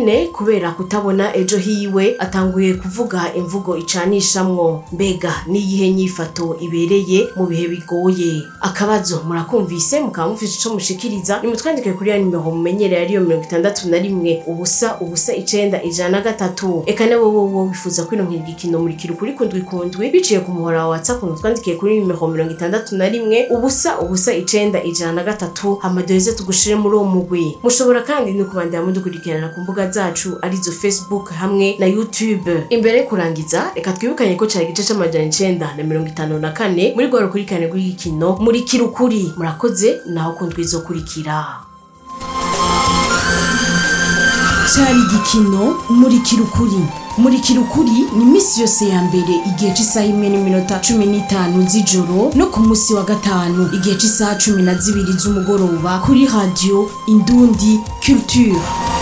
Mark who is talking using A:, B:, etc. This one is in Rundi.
A: nyene kubera kutabona ejo hiwe atanguye kuvuga imvugo icanishamwo mbega niyihe nyifato ibereye mu bihe bigoye akabazo murakumvise mukaba mufise ico mushikiriza nimutwandike kuri ya nimero mumenyereye ariyo mirongo itandatu na rimwe ubusa ubusa icenda ijana na gatatu eka nabo wowo wifuza kwironkera igikino murikira ukuri kundwi kundwi biciye ku muhora wa whatsapp mutwandikiye kuri nimero mirongo itandatu na rimwe ubusa ubusa icenda ijana na gatatu hama duheze tugushire muri uwo mugwi mushobora kandi no kubandanya mudukurikirana ku mbuga zacu arizo facebook hamwe na youtube imbere yo kurangiza reka twibukanye ko cari igice c'amajana icenda na mirongo itanu na kane muri rwa rukurikirane rw'igikino murikira ukuri murakoze naho kundwi izokurikira
B: cari igikino murikira ukuri murikira ukuri ni iminsi yose ya mbere igihe cy'isaha imwe n'iminota cumi n'itanu z'ijoro no ku munsi wa gatanu igihe cy'isaha cumi na zibiri z'umugoroba kuri radiyo indundi culture